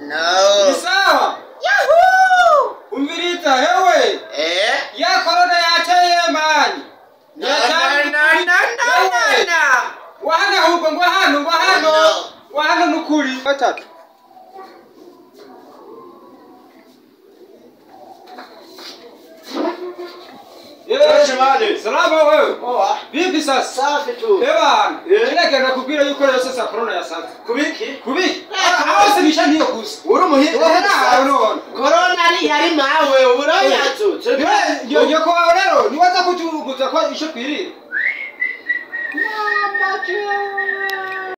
No. Ni sawa. Yahoo! Umviriza hewe. Eh? Ya korona yateye mani. Na na na na na na na. Wahana huko ngwa hano ngwa hano. No. Wahano nukuri. Watatu. Eh, shemani. Salama wewe. Poa. Vipi sasa? Safi tu. Eba, Eh. kile kana kubwira yuko rero sasa corona yasanze. Kubiki? Kubi? Aho simisha niyo gusa. Uri umuhinzi. Wahana unaona. Corona ni yari mawe urayatutse. Niwe yo ko rero niwaza kutuguza ko isho twirira. Mama,